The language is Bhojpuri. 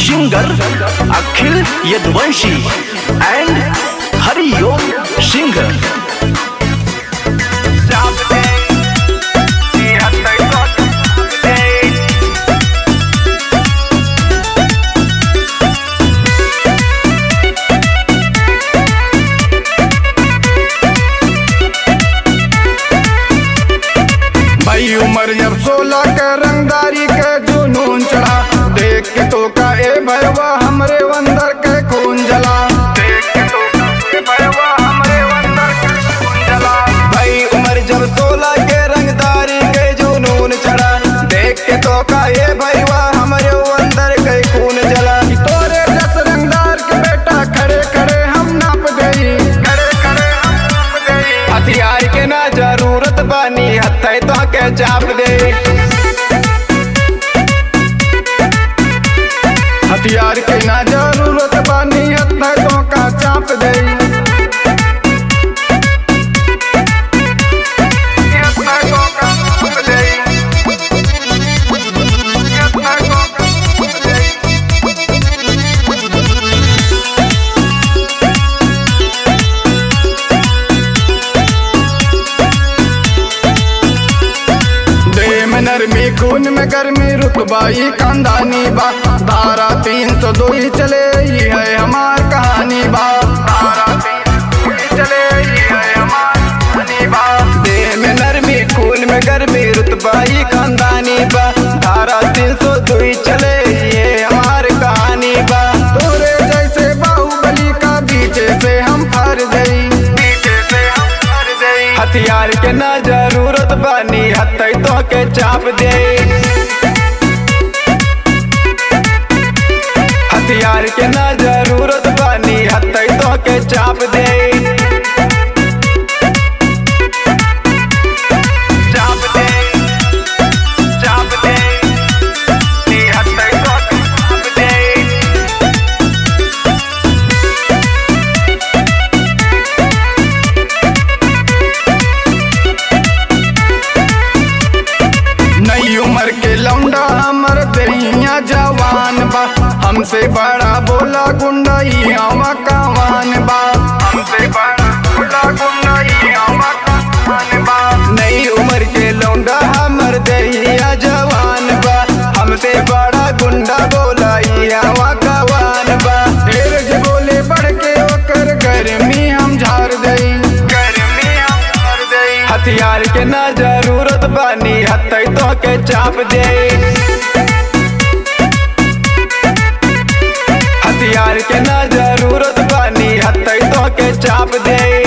singer Akhil Yadvanshi and Hariom Singer. भाई उम्र जब सोलह के रंगदारी के जुनून चढ़ा देख के तो का ए भैया हमरे अंदर के खून जला देख के तो का ए भैया हमरे अंदर के खून जला भाई उम्र जब सोलह के रंगदारी के जुनून चढ़ा देख के तो का ए भैया हमरे अंदर के खून जला तोरे जस रंगदार के बेटा खड़े खड़े हम नाप गई खड़े खड़े हम नाप गई हथियार के ना जरूरत बानी हथे तो के चाप दे हथियार के ना जरूरत बानी हथे तो का चाप दे हथे तो का चाप दे। हथे तो का चाप दे। देह में नरमी खून में गर्मी रुतबाई खानदानी बा धारा तीन सौ दो ही चले ये है हमार कहानी बा धारा तीन सौ दो ही चले ये है हमार कहानी बा देह में नरमी खून में गर्मी रुतबाई खानदानी बा धारा तीन सौ दो ही चले ये हमार कहानी बा तोरे जैसे बाहुबली का बीचे से हम हार गई बीचे से हम हार गई हथियार के ना जरूरत बानी हथे तो के चाप दे हथियार के ना जरूरत बानी हथे तो के चाप दे चाप दे चाप दे नी हथे तो के चाप दे नई उम्र के लौंडा हमर दहिया जवान बा हमसे बड़ा बोला गुंडा ई हवा कवान बा हमसे बड़ा बोला गुंडा ई हवा कवान बा नई उम्र के लौंडा हमर दहिया जवान बा हमसे बड़ा गुंडा बोला ई हवा कवान बा ढेर जे बोले बढ़ के ओकर गर्मी हम झाड़ दई गर्मी हम झाड़ दई हथियार के ना जरूरत बानी हथे तो के चाप दे हथियार के ना जरूरत बानी हथे तो के चाप दे